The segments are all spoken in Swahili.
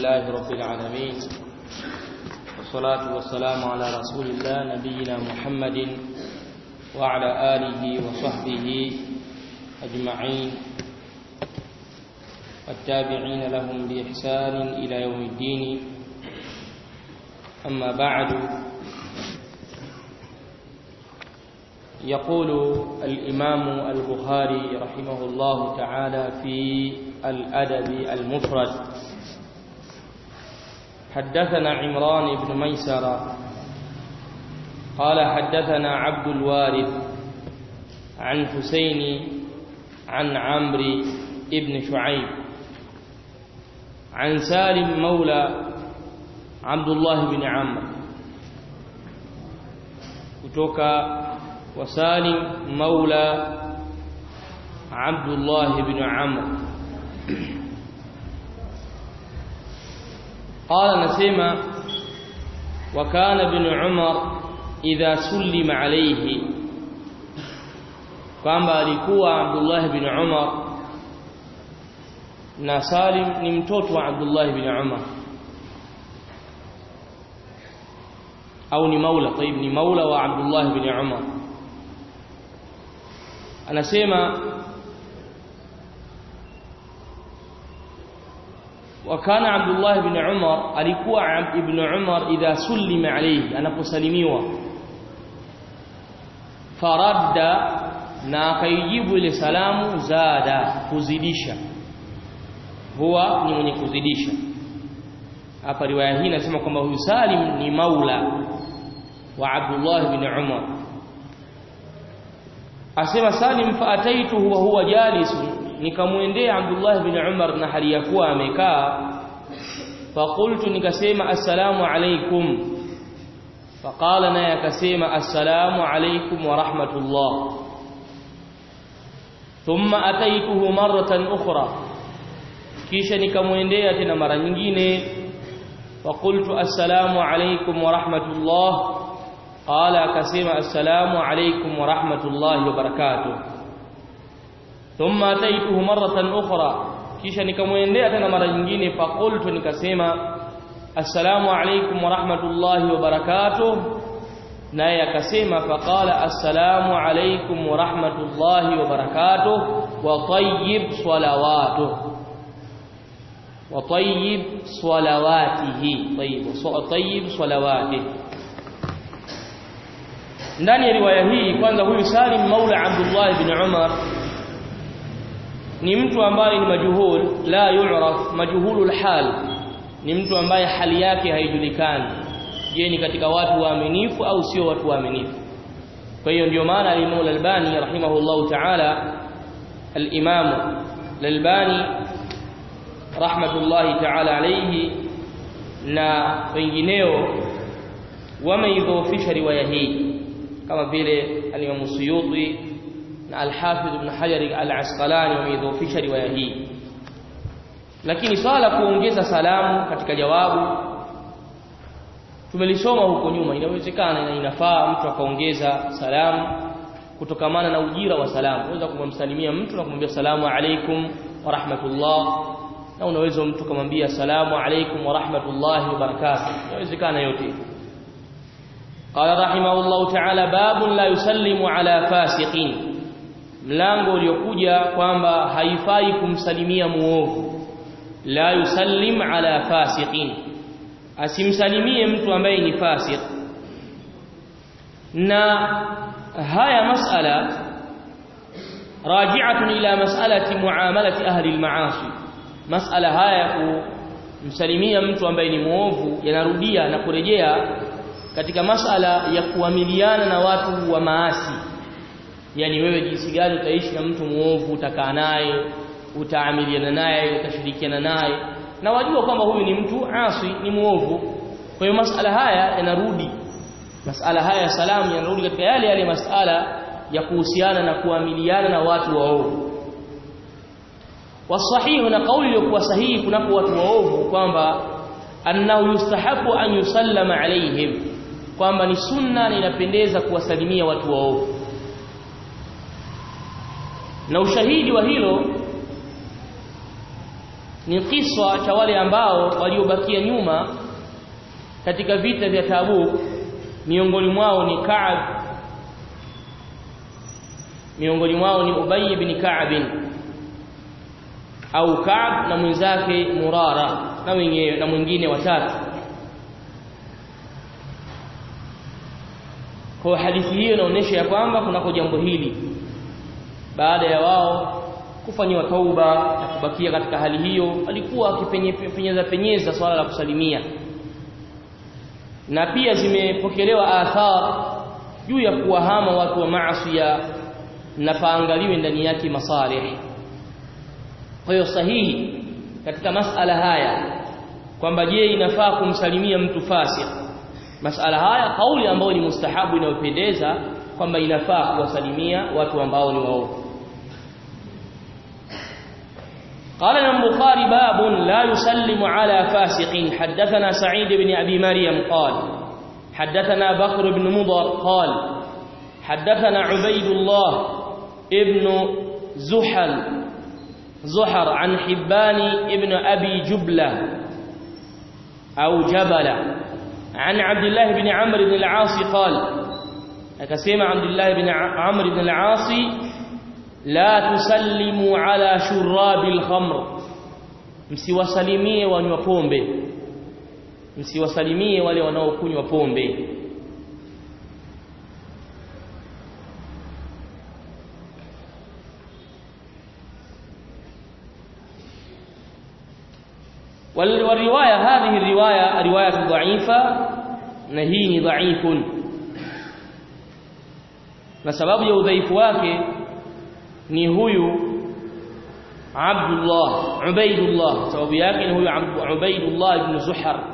لله رب العالمين والصلاة والسلام على رسول الله نبينا محمد وعلى آله وصحبه أجمعين والتابعين لهم بإحسان إلى يوم الدين أما بعد يقول الإمام البخاري رحمه الله تعالى في الأدب المفرد حدثنا عمران بن ميسرة قال حدثنا عبد الوارث عن حسين عن عمرو بن شعيب عن سالم مولى عبد الله بن عمرو kutoka وسالم مولى عبد الله بن عمرو قال نسمع وكان ابن عمر إذا سلم عليه kwamba alikuwa Abdullah bin Umar na Salim ni mtoto wa Abdullah bin Umar au ni maula طيب ni maula wa Abdullah bin Umar anasema وكان عبد الله بن عمر alikuwa ibn Umar idha sulima alayhi anaposalimiwa faradda na akaijibu ile salamu zada kuzidisha huwa ni mwenye kuzidisha hapa riwaya hii inasema kwamba huyu Salim ni maula wa Abdullah bin Umar asema Salim faataituhu wa huwa jalisun nikamwendea Abdullah bin Umar na hali ya kuwa amekaa faqultu nikasema assalamu alaikum faqala naye akasema assalamu alaikum wa rahmatullah thumma ataituhu maratan ukhra kisha nikamwendea tena mara nyingine faqultu assalamu alaikum wa rahmatullah qala akasema assalamu alaikum wa rahmatullahi wa barakatuh thumma ataituhu maratan ukhra kisha nikamwendea tena mara nyingine faqultu nikasema assalamu alaykum wa rahmatullahi wa barakatuh naye akasema faqala assalamu alaykum wa rahmatullahi wa barakatuh wa tayyib salawatuh wa tayyib salawatihi tayyib wa tayyib salawatihi ndani ya riwaya hii kwanza huyu Salim maula Abdullah ibn Umar ni mtu ambaye ni majuhul la yu'raf majhulul hal ni mtu ambaye hali yake haijulikani je ni katika watu waaminifu au sio watu waaminifu kwa hiyo ndio maana al-Imam al-Albani rahimahullah ta'ala al-Imam al-Albani rahmatullahi ta'ala alayhi na wengineo wameidhoofisha riwaya hii kama vile al-Imam Suyuti na Al-Hafidh Ibn Hajar Al-Asqalani wameidhoofisha riwaya hii lakini swala kuongeza salamu katika jawabu tumelisoma huko nyuma inawezekana na inafaa mtu akaongeza salamu kutokamana na ujira wa salamu unaweza kumsalimia mtu na kumwambia salamu alaikum wa rahmatullah na unaweza mtu kumwambia salamu alaikum wa rahmatullahi wa barakatuh inawezekana yote قال رحمه الله تعالى باب لا يسلم على فاسقين mlango uliokuja kwamba haifai kumsalimia muovu la yusallim ala fasiqin asimsalimie mtu ambaye ni fasik na haya masala raji'atun ila mas'alati muamalati ahli al-ma'asi masala haya kumsalimia mtu ambaye ni muovu yanarudia na kurejea katika masala ya kuamiliana na watu wa maasi yani wewe jinsi gani utaishi na mtu muovu utakaa naye utaamiliana naye utashirikiana naye na wajua kwamba huyu ni mtu asi ni muovu kwa hiyo masala haya yanarudi masala haya salamu yanarudi katika yale yale masala ya kuhusiana na kuamiliana na watu waovu wasahihu na kauli iliyokuwa sahihi kunapo watu waovu kwamba annahu yustahabu an yusallama alaihim kwamba ni sunna na inapendeza kuwasalimia watu waovu na ushahidi wa hilo ni kiswa cha wale ambao waliobakia nyuma katika vita vya Tabuk miongoni mwao ni Ka'ab miongoni mwao ni Ubay ibn Ka'ab au Ka'ab na mwenzake Murara na wengine na mwingine watatu kwa hadithi hiyo inaonyesha ya kwamba kunako jambo hili baada ya wao kufanyiwa tauba na kubakia katika hali hiyo alikuwa akipenyeza penyeza swala la kusalimia na pia zimepokelewa athar juu ya kuwahama watu wa maasiya na paangaliwe ndani yake masalih kwa hiyo sahihi katika masala haya kwamba je inafaa kumsalimia mtu fasik masala haya kauli ambayo ni mustahabu inayopendeza kwamba inafaa kuwasalimia watu ambao ni waovu قال البخاري باب لا يسلم على فاسق حدثنا سعيد بن أبي مريم قال حدثنا بكر بن مضر قال حدثنا عبيد الله ابن زحل زحر عن حبان ابن أبي جبلة أو جبل عن عبد الله بن عمرو بن العاص قال أكسيم عبد الله بن عمرو بن العاص لا تسلموا على شراب الخمر msiwasalimie wanywa pombe msiwasalimie wale wanaokunywa pombe والروايه هذه الروايه روايه ضعيفه نهي ضعيف na sababu ya udhaifu wake ni huyu Abdullah Ubaidullah sababu yake ni huyu Ubaidullah ibn Zuhar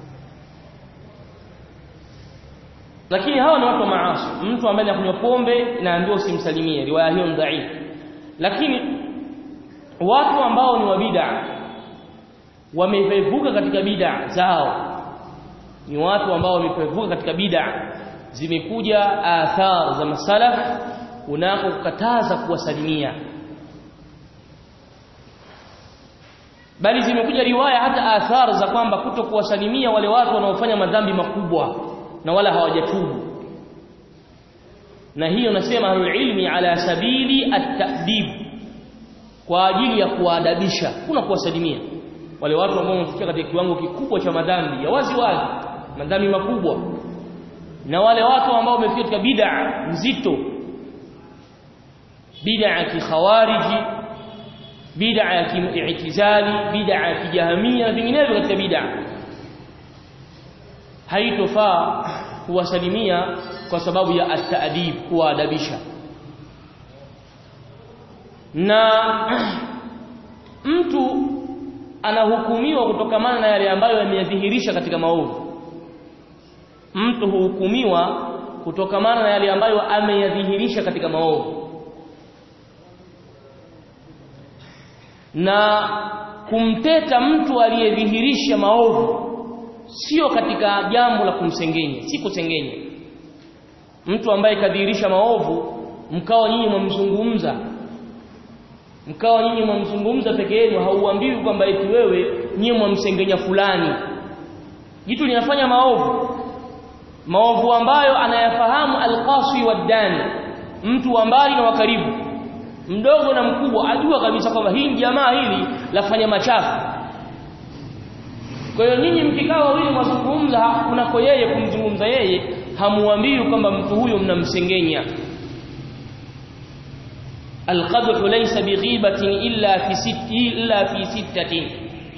lakini hawa ni watu wa maasi mtu ambaye anakunywa pombe naambiwa usimsalimie riwaya hiyo ni dhaifu lakini watu ambao ni wa bid'a wamepevuka katika bid'a zao ni watu ambao wamepevuka katika bid'a zimekuja athar za masalaf kunako kukataza kuwasalimia bali zimekuja riwaya hata athar za kwamba kuto kuwasalimia wale watu wanaofanya madhambi makubwa na wala hawajatubu na hiyo nasema ahlul ilmi ala sabili at-ta'dib kwa ajili ya kuwaadabisha kuna kuwasalimia wale watu ambao wamefikia katika kiwango kikubwa cha madhambi ya wazi wazi madhambi makubwa na wale watu ambao wamefikia katika bid'a nzito bid'a ya kikhawariji bid'a ya kiitizali bid'a ya kijahamia na vinginevyo katika bid'a haitofaa kuwasalimia kwa sababu ya at-ta'dib kuwaadabisha na mtu anahukumiwa kutokamana na yale ambayo yameyadhihirisha katika maovu mtu huhukumiwa kutokamana na yale ambayo ameyadhihirisha katika maovu na kumteta mtu aliyedhihirisha maovu sio katika jambo la kumsengenya si kusengenya mtu ambaye kadhihirisha maovu mkawa nyinyi mwamzungumza mkawa nyinyi mwamzungumza peke yenu hauambiwi kwamba eti wewe nyinyi mwamsengenya fulani jitu linafanya maovu maovu ambayo anayafahamu alqasi wadani mtu wa mbali na wa karibu mdogo na mkubwa ajua kabisa kwamba hii jamaa hili lafanya machafu kwa hiyo nyinyi mkikaa wawili mwazungumza kunako yeye kumzungumza yeye hamuambii kwamba mtu huyo mnamsengenya القدح ليس بغيبة إلا في ست إلا في ستة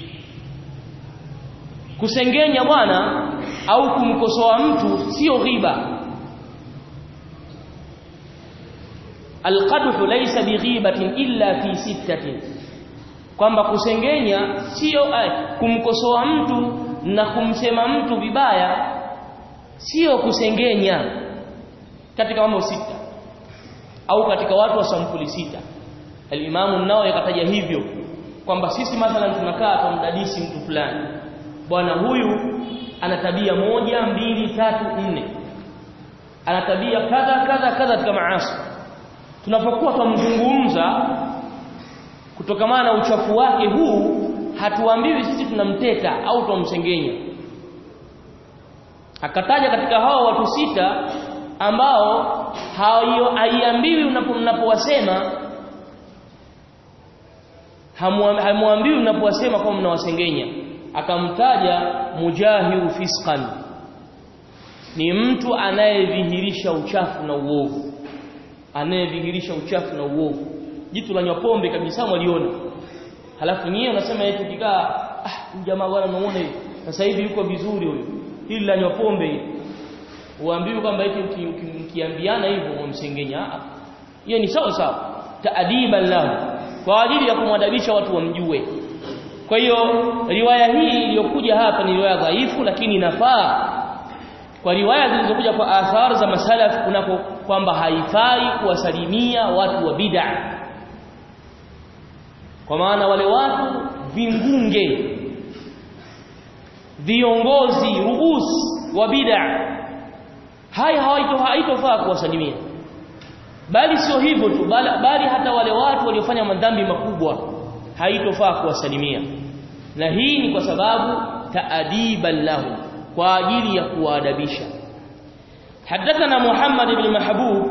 kusengenya bwana au kumkosoa mtu sio ghiba alqadhu laysa bighibatin illa fi sittatin kwamba kusengenya sio kumkosoa mtu na kumsema mtu vibaya sio kusengenya katika mambo sita au katika watu wa sampuli sita al-Imamu nao yakataja hivyo kwamba sisi mathalan tunakaa tumdadisi mtu fulani bwana huyu ana tabia moja mbili tatu nne ana tabia kadha kadha kadha katika maasi tunapokuwa tumzungumza kutokamana na uchafu wake huu hatuambiwi sisi tunamteta au tunamsengenya akataja katika hao watu sita ambao haiambiwi mnapowasema hamwambiwi mnapowasema kwamba mnawasengenya akamtaja mujahiru fisqan ni mtu anayedhihirisha uchafu na uovu anayedhihirisha uchafu na uovu jitu la pombe kabisa mwaliona halafu nyie unasema eti kikaa ah jamaa bwana unaona hivi sasa hivi yuko vizuri huyo hili la pombe hili uambiwe kwamba eti mkiambiana hivyo mumsengenya hiyo ni sawa sawa taadiban lahu kwa ajili ya kumwadabisha watu wamjue kwa hiyo riwaya hii iliyokuja hapa ni riwaya dhaifu lakini inafaa kwa riwaya zilizokuja kwa athar za masalaf kunako kwamba haifai kuwasalimia watu wa bid'a kwa maana wale watu vingunge viongozi ruus wa bid'a haya haitofaa kuwasalimia bali sio hivyo tu bali, bali hata wale watu waliofanya madhambi makubwa haitofaa kuwasalimia na hii ni kwa sababu taadiban lahu kwa ajili ya kuwaadabisha حدثنا محمد بن محبوب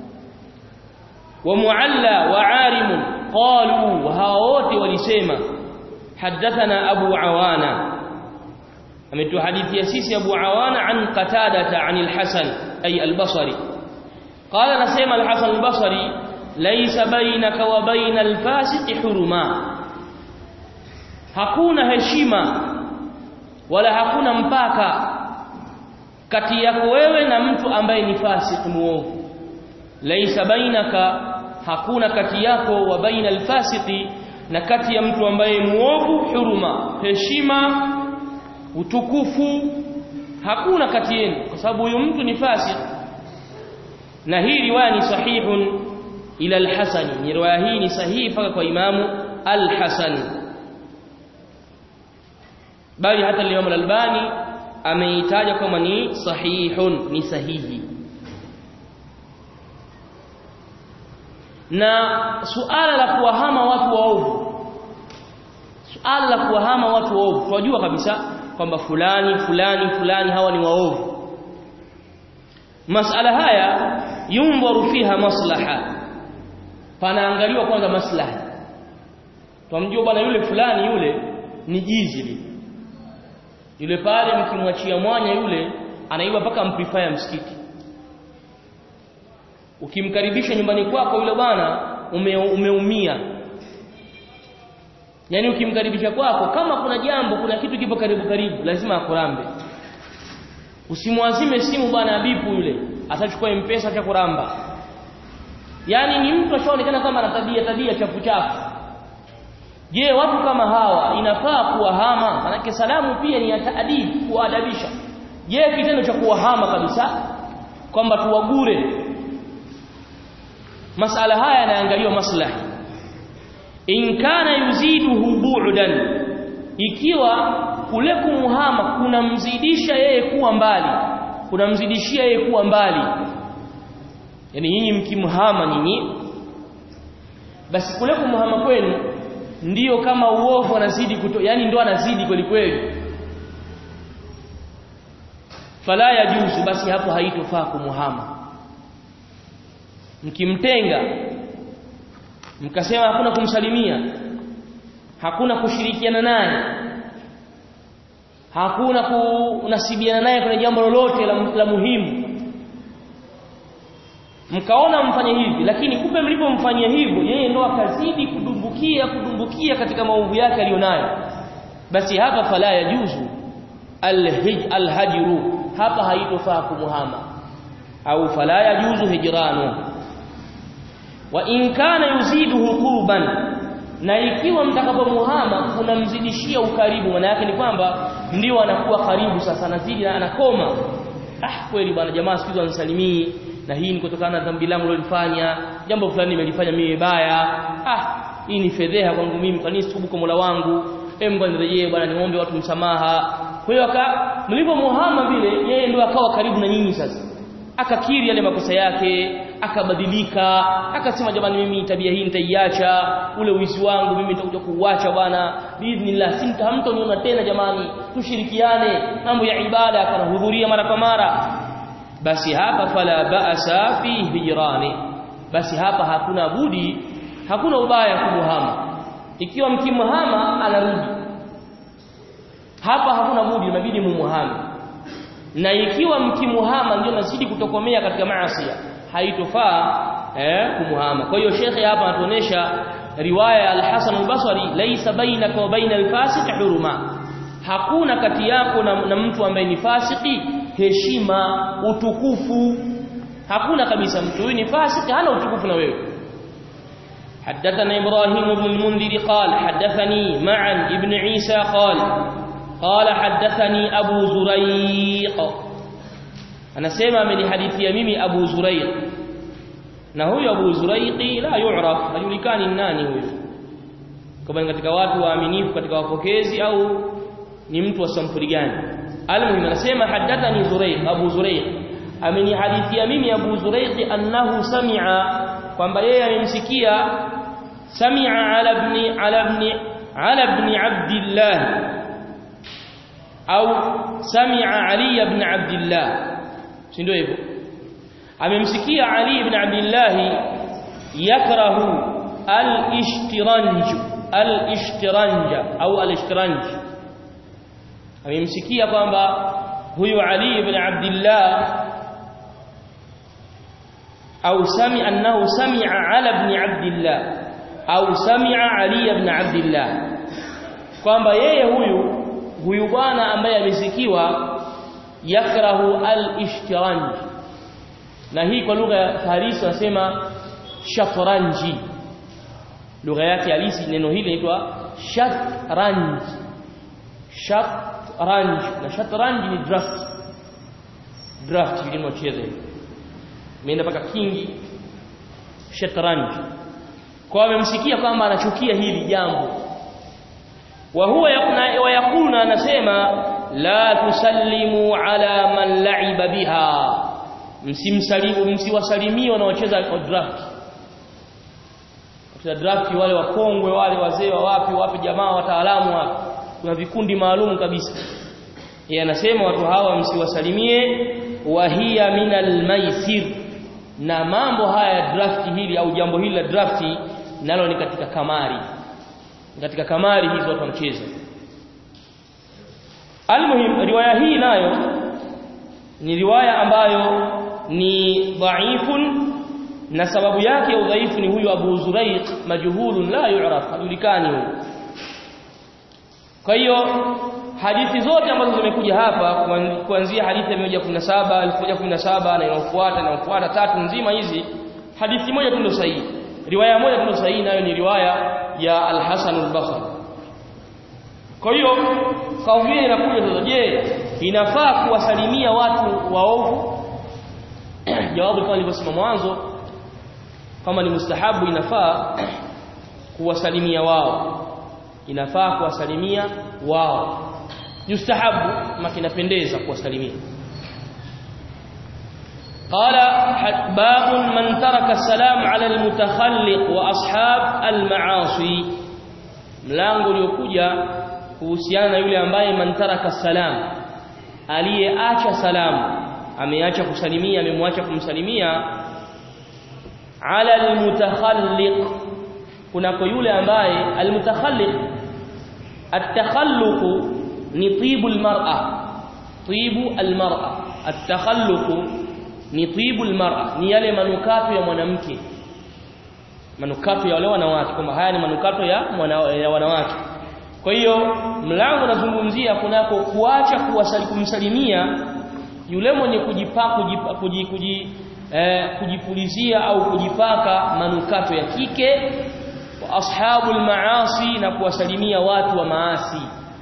ومعلى وعارم قالوا وهاوت ولسيما حدثنا أبو عوانة أمت حديث يسيس أبو عوانة عن قتادة عن الحسن أي البصري قال نسيم الحسن البصري ليس بينك وبين الفاسق حرما hakuna heshima wala hakuna mpaka kati yako wewe na mtu ambaye ni fasik muovu laisa bainaka hakuna kati yako wa baina alfasiqi na kati ya mtu ambaye muovu huruma heshima utukufu hakuna kati yenu kwa sababu huyu mtu ni fasik na hii riwaya ni sahihun ila al-Hasan ni riwaya hii ni sahihi mpaka kwa Imamu al-Hasan bali hata Imam al-Albani ameitaja kama ni sahihun ni sahihi na suala la kuwahama watu waovu suala la kuwahama watu waovu tunajua kabisa kwamba fulani fulani fulani hawa ni waovu masala haya yunzaru fiha maslaha panaangaliwa kwanza maslaha twamjua bwana yule fulani yule ni jizi yule pale mkimwachia mwanya yule anaiba mpaka amplifier msikiti ukimkaribisha nyumbani kwako yule bwana ume, umeumia yani ukimkaribisha kwako kama kuna jambo kuna kitu kipo karibu karibu lazima akurambe usimwazime simu bwana abipu yule atachukua mpesa cha kuramba yani ni mtu ashaonekana kama ana tabia tabia chafu chafu je watu kama hawa inafaa kuwahama manake salamu pia ni ya taadib kuadabisha je kitendo cha kuwahama kabisa kwamba tuwagure masala haya yanaangaliwa maslahi in kana yuziduhu bu'dan ikiwa kule kumuhama kunamzidisha yeye kuwa mbali kunamzidishia yeye kuwa mbali yani nyinyi mkimhama nyinyi basi kule kumuhama kwenu ndiyo kama uovu anazidi kuto yani ndo anazidi kweli kweli fala yajuzu basi hapo haitofaa kumuhama mkimtenga mkasema hakuna kumsalimia hakuna kushirikiana naye hakuna kunasibiana naye kwenye jambo lolote la, la muhimu mkaona mfanye hivi lakini kumbe mlipomfanyia hivyo yeye ndo akazidi kudumbukia kudumbukia katika maovu yake aliyonayo basi hapa fala yajuzu alhij alhajru hapa haitofaa kumuhama au fala yajuzu hijranu wa in kana yuziduhu qurban na ikiwa mtakapomuhama kunamzidishia ukaribu maana yake ni kwamba ndio anakuwa karibu sasa anazidi na anakoma ah kweli bwana jamaa sikizo anisalimii na hii ni kutokana na dhambi langu lilofanya jambo fulani nimelifanya mimi baya ah hii ni fedheha kwangu mimi kwa nini situbu kwa Mola wangu em bwana nirejee bwana niombe watu msamaha kwa hiyo aka mlipomuhama vile yeye ndio akawa karibu na nyinyi sasa akakiri yale makosa yake akabadilika akasema jamani mimi tabia hii nitaiacha ule uizi wangu mimi nitakuja kuuacha bwana biidhnillah simtahamtoniona tena jamani tushirikiane mambo ya ibada akanahudhuria mara kwa mara basi hapa fala ba'sa fi hijrani basi hapa hakuna budi hakuna ubaya kumuhama ikiwa mkimhama anarudi hapa hakuna budi inabidi mumuhame na ikiwa mkimuhama ndio nazidi kutokomea katika maasi haitofaa eh kumuhama kwa hiyo shekhe hapa anatuonesha riwaya ya al-Hasan al-Basri laysa bainaka wa baina al-fasiq huruma hakuna kati yako na, na mtu ambaye ni fasiki heshima utukufu hakuna kabisa mtu huyu ni fasiki hana utukufu na wewe حدثنا إبراهيم بن المنذر قال حدثني معا ابن عيسى قال قال حدثني أبو زريق أنا سيما من حديث يميمي أبو زريق نهو أبو زريق لا يعرف hajulikani nani huyo kama katika watu waaminifu katika wapokezi au ni mtu wa sampuli gani almuhim anasema hadathani Zurayq Abu Zurayq amenihadithia mimi Abu Zurayq annahu sami'a kwamba yeye amemsikia sami'a ala ibn ala ibn ala ibn Abdullah au sami'a Ali ibn Abdullah si ndio hivyo amemsikia Ali ibn Abdullah yakrahu al-ishtiranj al-ishtiranja au al-ishtiranj amemsikia kwamba huyu Ali ibn Abdullah au sami annahu sami'a ala ibn Abdullah au sami'a Ali ibn Abdullah kwamba yeye huyu huyu bwana ambaye amesikiwa yakrahu al-ishtiranj na hii kwa lugha ya Farisi wanasema shatranji lugha yake halisi neno hili linaitwa shatranj shatranj na shatranj ni draft draft vile mnacheza imeenda mpaka kingi shatranj kwa amemsikia kwamba anachukia hili jambo wa huwa yakuna wa yakuna anasema la tusallimu ala man la'iba biha msimsalimu msiwasalimie wanaocheza draft katika draft wale wakongwe wale wazee wa wapi wapi jamaa wataalamu wapi kuna vikundi maalum kabisa yeye anasema watu hawa msiwasalimie wa hiya minal maisir na mambo haya draft hili au jambo hili la draft nalo ni katika kamari katika kamari hizo watu wanacheza almuhim riwaya hii nayo ni riwaya ambayo ni dhaifun na sababu yake ya udhaifu ni huyu Abu Zuraiq majhulun la yu'raf hajulikani huyu kwa hiyo hadithi zote ambazo zimekuja hapa kuanzia hadithi ya 117 1117 na inayofuata na inayofuata tatu nzima hizi hadithi moja tu ndio sahihi riwaya moja tu ndio sahihi nayo ni riwaya ya Al-Hasan al-Basri kwa hiyo kauli inakuja sasa je inafaa kuwasalimia watu waovu jawabu kama nilivyosema mwanzo kama ni mustahabu inafaa kuwasalimia wao inafaa kuwasalimia wao yustahabu makinapendeza kuwasalimia قال باب من ترك السلام على المتخلق واصحاب المعاصي mlango uliokuja kuhusiana na yule ambaye man taraka salam aliyeacha salamu ameacha kusalimia amemwacha kumsalimia ala almutakhalliq kunako yule ambaye almutakhalliq at-takhalluq ni tibu almar'a tibu almar'a at-takhalluq ni tibu almar'a ni yale manukato ya mwanamke manukato ya wale wanawake kwamba haya ni manukato ya, mwana, ya wanawake kwa hiyo mlango unazungumzia kunako kuacha kumsalimia yule mwenye kujipa kujipa, kuji, kuji, eh, kujipulizia au kujipaka manukato ya kike wa ashabul maasi na kuwasalimia watu wa maasi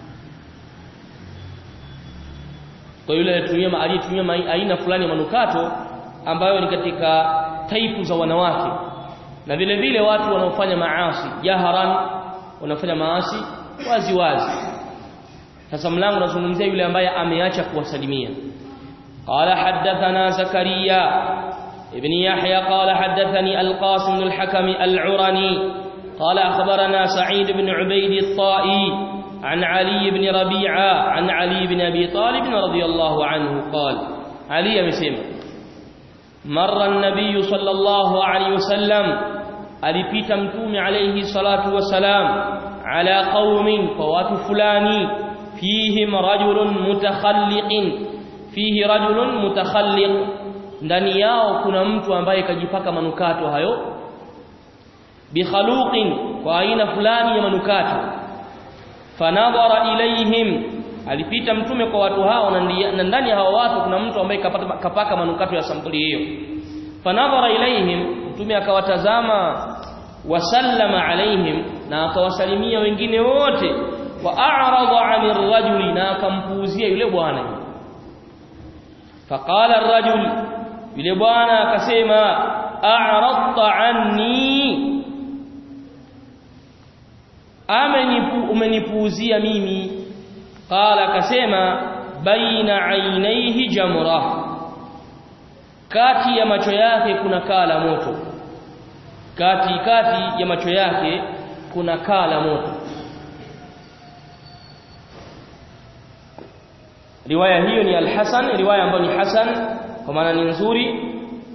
kwa yule aliyetumia aliyetumia aina fulani ya manukato ambayo ni katika taipu za wanawake na vile vile watu wanaofanya maasi jaharan wanafanya maasi wazi wazi sasa mlango unazungumzia yule ambaye ameacha kuwasalimia قال حدثنا زكريا ابن يحيى قال حدثني القاسم بن الحكم العرني قال أخبرنا سعيد بن عبيد الطائي عن علي بن ربيعة عن علي بن أبي طالب رضي الله عنه قال علي مسلم مر النبي صلى الله عليه وسلم alipita mtume alayhi salatu wasalam ala qaumin kwa watu fulani fihim rajulun mutakhalliqin fihi rajulun mutakhalliq ndani yao kuna mtu ambaye kajipaka manukato hayo bikhaluqin kwa aina fulani ya manukato fanadhara ilaihim alipita mtume kwa watu hao na ndani ya hao watu kuna mtu ambaye kapata, kapaka manukato ya sampuli hiyo fanadhara ilaihim mtume akawatazama wasallama alaihim na akawasalimia wengine wote wa a'rada 'anil rajuli na akampuuzia yule bwana faqala ar-rajul yule bwana akasema a'radta 'anni amenipu umenipuuzia mimi qala akasema baina 'ainaihi jamra kati ya macho yake kuna kaa la moto kati kati ya macho yake kuna kaa la moto riwaya hiyo ni al-Hasan riwaya ambayo ni Hasan kwa maana ni nzuri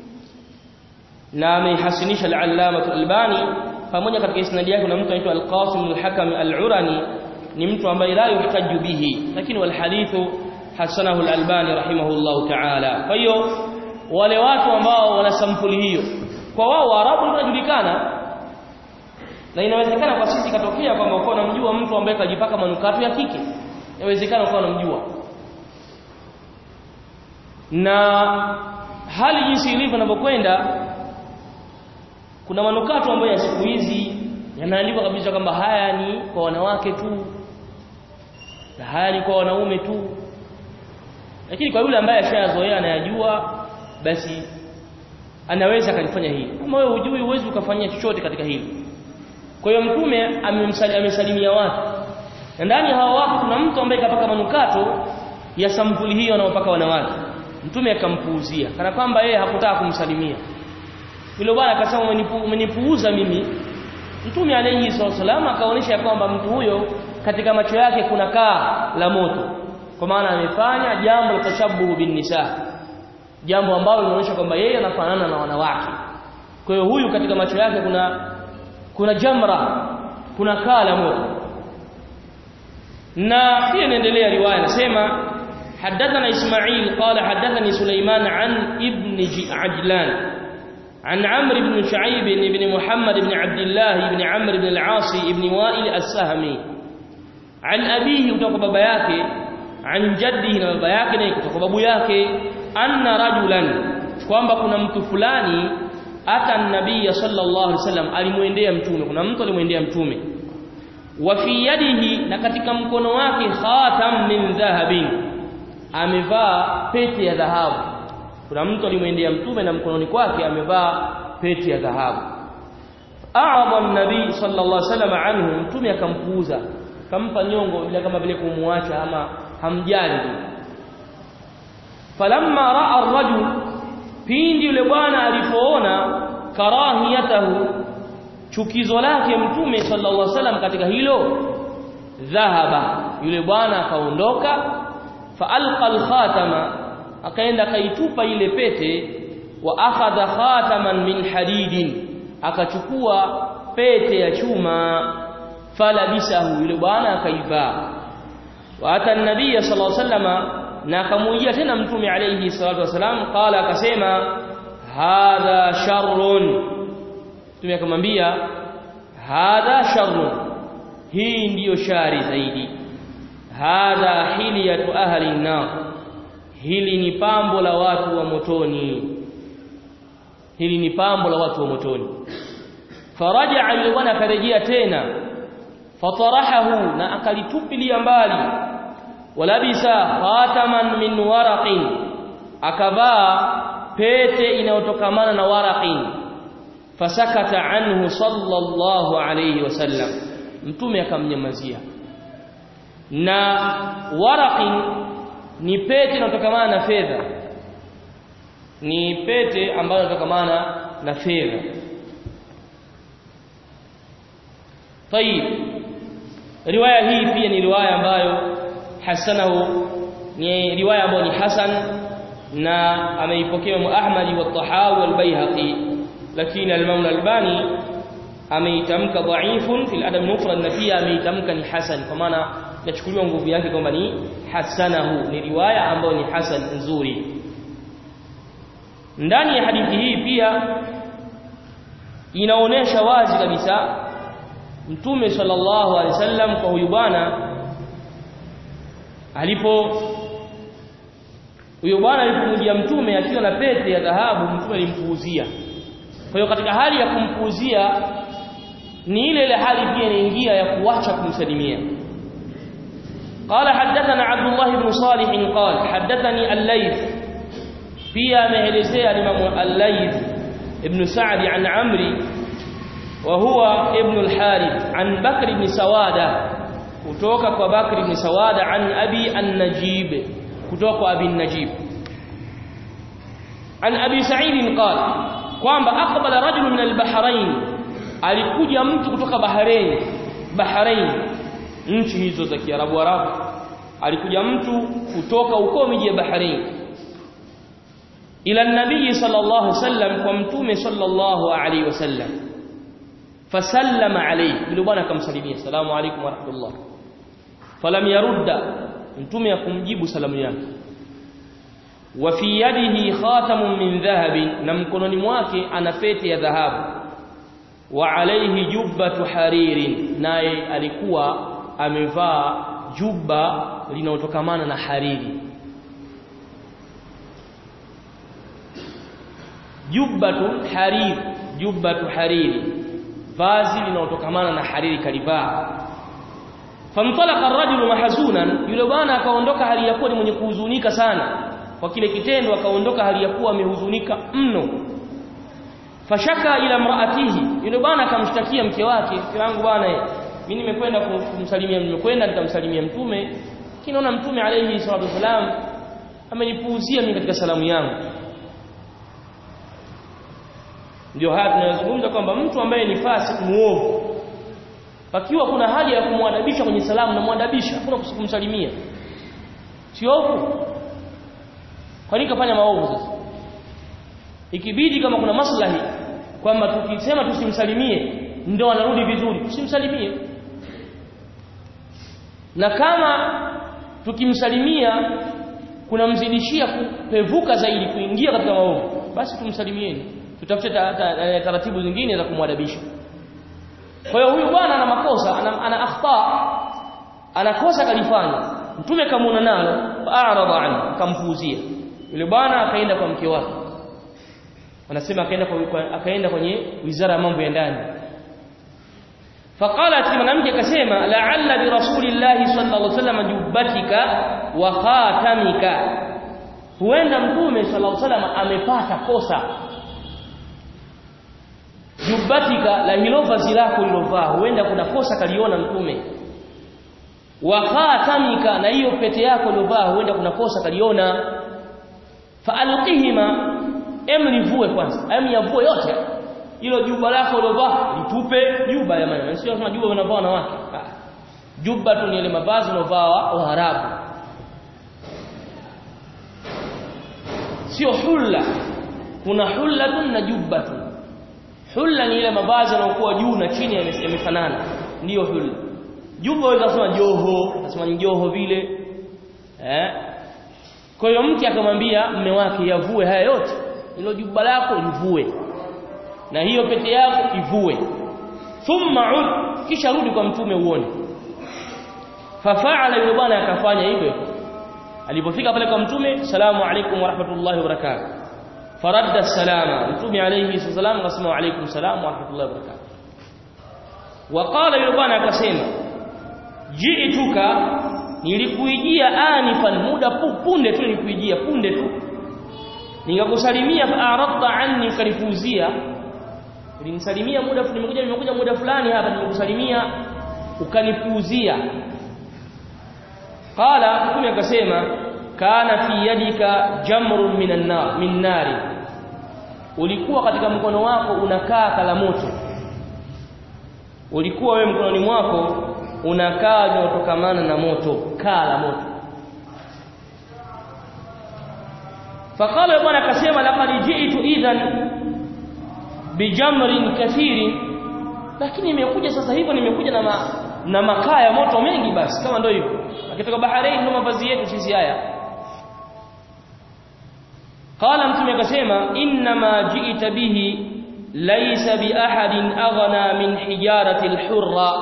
na ameihasinisha al-Allama al-Albani pamoja katika isnadi yake kuna mtu anaitwa al-Qasim al-Hakam al-Urani ni mtu ambaye la yuhtaju bihi lakini wal hadithu hasanahu al-Albani rahimahullahu ta'ala kwa hiyo wale watu ambao wana sampuli hiyo kwa wao Waarabu wanajulikana na inawezekana kwa sisi katokea kwamba uko unamjua mtu ambaye kajipaka manukato ya kike inawezekana uko unamjua na hali jinsi ilivyo inavyokwenda kuna manukato ambayo ya siku hizi yanaandikwa kabisa kwamba haya ni kwa wanawake tu na haya ni kwa wanaume tu lakini kwa yule ambaye ashayazoea anayajua basi anaweza akalifanya hili kama wewe hujui huwezi ukafanyia chochote katika hili kwa hiyo mtume amesalimia watu na ndani ya hawa watu kuna mtu ambaye kapaka manukato ya sampuli hiyo anaopaka wanawake mtume akampuuzia kana kwamba yeye hakutaka kumsalimia yule bwana akasema umenipuuza mimi mtume alayhi sallam akaonyesha kwamba mtu huyo katika macho yake kuna kaa la moto kwa maana amefanya jambo la tashabuhu bin nisa jambo ambalo linaonyesha kwamba yeye anafanana na wanawake kwa hiyo huyu katika macho yake kuna kuna jamra kuna kaa la moto na pia inaendelea riwaya inasema حدثنا إسماعيل قال حدثني سليمان عن ابن عجلان عن عمرو بن شعيب بن محمد بن عبد الله بن عمرو بن العاص بن وائل السهمي عن أبيه kutoka baba yake عن جده na baba yake na kutoka babu yake anna rajulan kwamba kuna mtu fulani ata nabii sallallahu alaihi wasallam alimuendea mtume kuna mtu alimuendea mtume wa fi yadihi na katika mkono wake khatam min dhahabin amevaa pete ya dhahabu kuna mtu alimwendea mtume na mkononi kwake amevaa pete ya dhahabu a'adha an-nabii sallallahu alaihi wasallam anhu mtume akampuuza kampa nyongo bila kama vile kumuacha ama hamjali falamma ra'a ar-rajul pindi yule bwana alipoona karahiyatahu chukizo lake mtume sallallahu alaihi wasallam katika hilo dhahaba yule bwana akaondoka faalqa al-khatama akaenda kaitupa ile pete wa akhadha khataman min hadidin akachukua pete ya chuma falabisahu yule bwana akaivaa wa ata an-nabiy sallallahu alaihi wasallama na akamujia tena mtume alayhi salatu wasalam qala akasema hadha sharrun mtume akamwambia hadha sharrun hii ndiyo shari zaidi hadha hiliyatu ahli an-nar hili ni pambo la watu wa motoni hili ni pambo la watu wa motoni faraja yule bwana akarejea tena fatarahahu na akalitupilia mbali walabisa khataman min waraqin akavaa pete inayotokamana na waraqin fasakata anhu sallallahu alayhi wasallam mtume akamnyamazia na waraqin ni pete inayotokamana na fedha ni pete ambayo inatokamana na fedha طيب riwaya hii pia ni riwaya ambayo hasanahu ni riwaya ambayo ni hasan na ameipokea Imam Ahmad wa Tahawi wal Baihaqi lakini al-Imam al-Albani ameitamka dhaifun fil adab mufrad na pia ameitamka ni hasan kwa maana inachukuliwa nguvu yake kwamba ni hasanahu ni riwaya ambayo ni hasan nzuri ndani ya hadithi hii pia inaonesha wazi kabisa Mtume sallallahu alaihi wasallam kwa huyu bwana alipo huyo bwana alipomjia mtume akiwa na pete ya dhahabu mtume alimpuuzia kwa hiyo katika hali ya kumpuuzia ni ile ile hali pia inaingia ya kuacha kumsalimia قال حدثنا عبد الله بن صالح قال حدثني الليث pia ameelezea Imam al-Layth ibn Sa'd an Amri wa huwa ibn al-Harith an Bakr ibn Sawada kutoka kwa Bakr ibn Sawada an Abi an-Najib kutoka kwa Abi an-Najib an Abi Sa'id qala kwamba aqbala rajul min al-Bahrain alikuja mtu kutoka Bahrain Bahrain nchi hizo za Kiarabu Arabu alikuja mtu kutoka huko miji ya Bahrain ila nabii sallallahu alaihi wasallam kwa mtume sallallahu alaihi wasallam fasallama alayhi yule bwana akamsalimia salamu alaykum wa rahmatullah falam yarudda mtume akumjibu salamu yake wa fi yadihi khatamun min dhahabin na mkononi mwake ana pete ya dhahabu wa alayhi jubbatu haririn naye alikuwa amevaa jubba linalotokamana na hariri jubbatu harir jubbatu hariri vazi linalotokamana na hariri kalivaa famtalaqa ar-rajulu mahzunan yule bwana akaondoka hali ya kuwa ni mwenye kuhuzunika sana kwa kile kitendo akaondoka hali ya kuwa amehuzunika mno fashaka ila mraatihi yule bwana akamshtakia mke wake mke wangu bwana mimi nimekwenda kumsalimia nimekwenda nitamsalimia mtume kinaona mtume alayhi salatu wasalam amenipuuzia mimi katika salamu yangu ndio haya tunayozungumza kwamba mtu ambaye ni fasik muovu pakiwa kuna haja ya kumwadabisha kwenye salamu na mwadabisha hakuna kumsalimia sio ovu kwa nini kafanya maovu sasa ikibidi kama kuna maslahi kwamba tukisema tusimsalimie ndio anarudi vizuri tusimsalimie na kama tukimsalimia kunamzidishia kupevuka zaidi kuingia katika maovu basi tumsalimieni tutafute taratibu zingine za kumwadabisha kwa hiyo huyu bwana ana makosa ana, ana akhta anakosa kalifanya mtume kamuona nalo fa'arada anhu kampuuzia yule bwana akaenda kwa mke wake anasema akaenda kwa akaenda kwenye wizara ya mambo ya ndani faqalat mwanamke akasema la'alla bi rasulillahi sallallahu alaihi wasallam jubbatika wa khatamika huenda mtume sallallahu alaihi wasallam amepata kosa jubbatika la hilo vazi lako lilovaa huenda kuna kosa kaliona mtume wa khatamika na hiyo pete yako uliovaa huenda kuna kosa kaliona faalqihima emlivue kwanza em yavue yote hilo juba lako uliovaa litupe juba ya maana sio kama juba wanavaa wanawake juba tu ni ile mavazi unaovaa wa Arabu sio hulla kuna hullatun na jubbatun hulla ni ile mavazi yanayokuwa juu na chini yamefanana ndiyo hulla juba waweza kusema joho nasema ni joho vile eh kwa hiyo mke akamwambia mme wake yavue haya yote ilo juba lako livue na hiyo pete yako ivue thumma ud kisha rudi kwa mtume uone fafaala yule bwana akafanya hivyo alipofika pale kwa mtume salamu alaykum wa rahmatullahi wa barakatuh faradda salama mtume alayhi salam akasema wa alaykum salam wa rahmatullahi wa barakatuh waqala yule bwana akasema ji'tuka nilikuijia anifan muda punde tu nilikuijia punde tu nikakusalimia fa'aradta anni ukanifuzia ulinisalimia muda nimekuja nimekuja muda fulani hapa nimekusalimia ukanipuuzia qala mtume akasema kana fi yadika jamrun minan nar min nari ulikuwa katika mkono wako unakaa kala moto ulikuwa wewe mkononi mwako unakaa linalotokamana na moto kaa la moto faqala bwana akasema laqad ji'tu idhan bijamrin kathirin lakini imekuja sasa hivyo nimekuja na ma, na makaa ya moto mengi basi kama ndio hivyo akitoka baharini ndio mavazi yetu sisi haya qala mtume akasema inna ma ji'ta bihi laysa bi ahadin aghna min hijarati al-hurra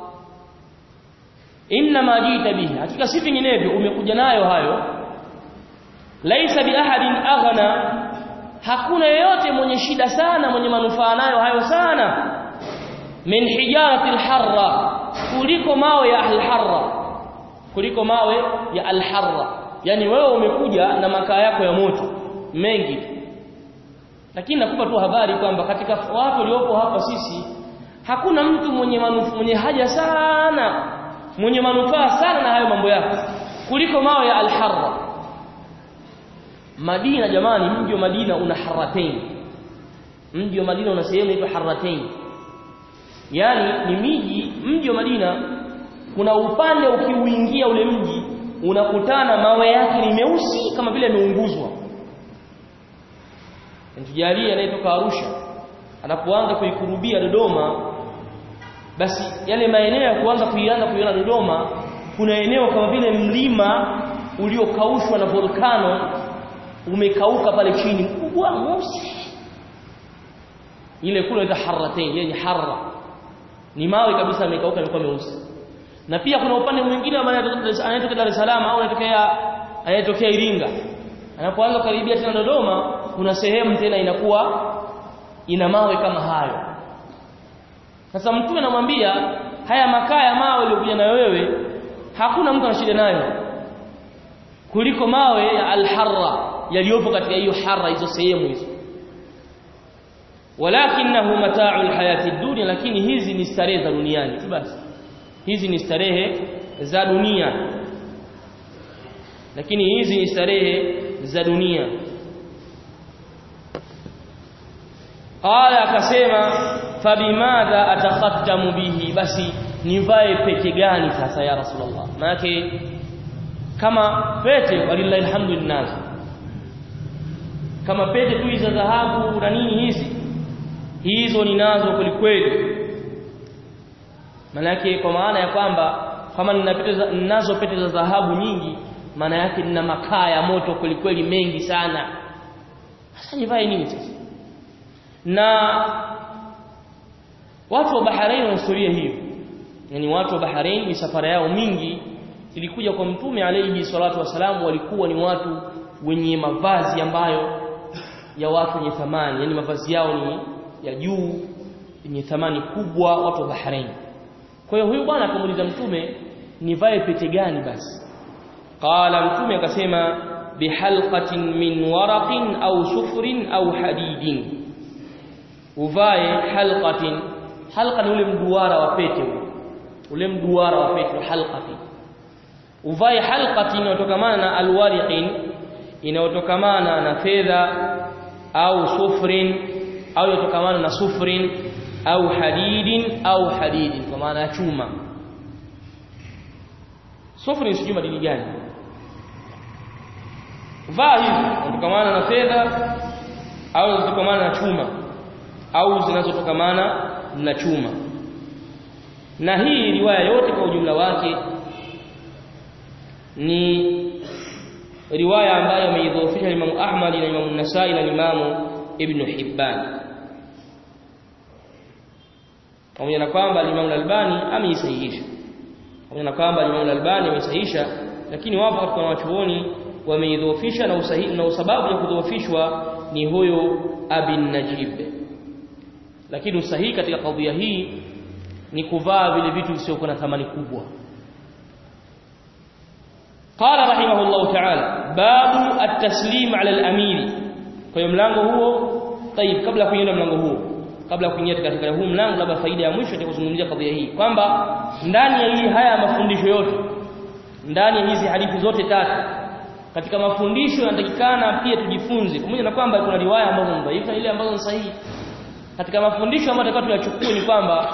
inna ma ji'ta bihi hakika si vinginevyo umekuja nayo hayo laysa bi ahadin aghna hakuna yeyote mwenye shida sana mwenye manufaa nayo hayo sana min hijarati al-harra kuliko mawe ya al-harra kuliko mawe ya al-harra yani wewe umekuja na makaa yako ya moto mengi lakini nakupa tu habari kwamba katika watu waliopo hapa sisi hakuna mtu mwenye manufu, mwenye haja sana mwenye manufaa sana na hayo mambo yako kuliko mawe ya al-harra Madina jamani mji wa Madina una haratain mji wa Madina una sehemu inaitwa haratain yani ni miji mji wa Madina kuna upande ukiuingia ule mji unakutana mawe yake ni meusi kama vile yameunguzwa Ntujalie anayetoka Arusha anapoanza kuikurubia Dodoma basi yale maeneo ya kuanza kuianza kuiona Dodoma kuna eneo kama vile mlima uliokaushwa na volkano umekauka pale chini mkubwa mweusi ile kule inaitwa harratain yani harra ni mawe kabisa yamekauka yamekuwa meusi na pia kuna upande mwingine anayetoka Dar es Salaam au anayetokea anayetokea Iringa anapoanza karibia tena Dodoma kuna sehemu tena inakuwa ina mawe kama hayo sasa mtume anamwambia haya makaa ya mawe yaliyokuja na wewe hakuna mtu ana shida nayo kuliko mawe ya al-harra yaliyopo katika hiyo harra hizo sehemu hizo walakinahu mata'u al-hayati dunya lakini hizi ni starehe za duniani tu basi hizi ni starehe za dunia lakini hizi ni starehe za dunia qala akasema fabimadha atakhattamu bihi basi nivae pete gani sasa ya rasulullah maana kama pete walillahi alhamdulillah kama pete tu za dhahabu na nini hizi hizo ninazo kwelikweli maana kwa maana ya kwamba kama nina pete za, ninazo pete za dhahabu nyingi maana yake nina makaa ya moto kwelikweli mengi sana sasa nivae nini sasa na watu wa Bahrain wana historia hiyo yani watu wa Bahrain misafara yao mingi ilikuja kwa mtume alayhi salatu wasalam walikuwa ni watu wenye mavazi ambayo ya watu wenye thamani yani mavazi yao ni ya juu yenye thamani kubwa watu wa Bahrain kwa hiyo huyu bwana akamuuliza mtume nivae pete gani basi qala mtume akasema bihalqatin min waraqin au sufrin au hadidin uvae halqatin halqa ni ule mduara wa pete ule mduara wa pete halqatin uvae halqatin inayotokamana na alwariqin inayotokamana na fedha au sufrin au inayotokamana na sufrin au hadidin au hadidin kwa maana ya chuma sufrin sijui madini gani vaa hizi zinatokamana na fedha au zinatokamana na chuma au zinazotokamana na chuma na hii riwaya yote kwa ujumla wake ni riwaya ambayo ameidhoofisha Imam Ahmad na Imam Nasai na Imam Ibn Hibban pamoja na kwamba Imam Al-Albani ameisahihisha pamoja na kwamba Imam Al-Albani ameisahihisha lakini wapo katika wanachuoni wameidhoofisha na usahihi na sababu ya kudhoofishwa ni huyo Abin Najib lakini usahihi katika kadhia hii ni kuvaa vile vitu visiokuwa na thamani kubwa قال رحمه الله تعالى باب التسليم على الامير kwa mlango huo طيب kabla kuingia mlango huo kabla kuingia katika huu mlango labda faida ya mwisho itakuzungumzia kadhia hii kwamba ndani ya hii haya mafundisho yote ndani ya hizi hadithi zote tatu katika mafundisho yanatakikana pia tujifunze pamoja na kwamba kuna riwaya ambazo ni dhaifu na ile ambazo ni sahihi katika mafundisho ambayo tunataka tuyachukue ni kwamba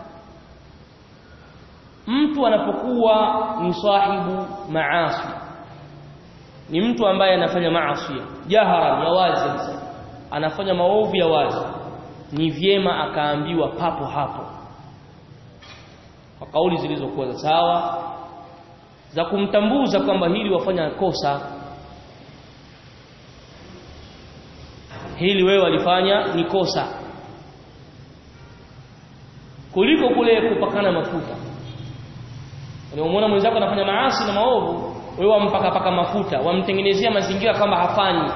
mtu anapokuwa ni sahibu maasi ni mtu ambaye anafanya maasi jahara ya wazi anafanya maovu ya wazi ni vyema akaambiwa papo hapo kwa kauli zilizokuwa za sawa za kumtambuza kwamba hili wafanya kosa hili wewe walifanya ni kosa kuliko kule kupakana mafuta unamwona mwenzako anafanya maasi na maovu wewe wampaka paka mafuta wamtengenezea mazingira kama hafanyi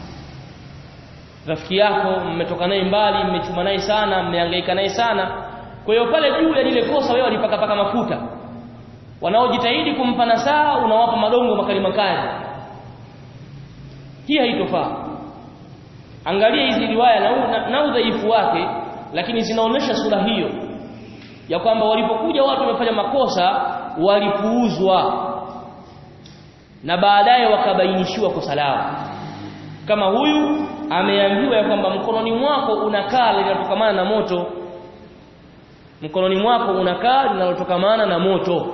rafiki yako mmetoka naye mbali mmechuma naye sana mmehangaika naye sana kwa hiyo pale juu ya lile kosa wewe walipaka paka mafuta wanaojitahidi kumpa nasaha unawapa madongo makali makali hii haitofaa angalia hizi riwaya na, na, na udhaifu wake lakini zinaonesha sura hiyo ya kwamba walipokuja watu wamefanya makosa walipuuzwa na baadaye wakabainishiwa kosa lao kama huyu ameambiwa ya kwamba mkononi mwako unakaa linalotokamana na moto mkononi mwako unakaa linalotokamana na moto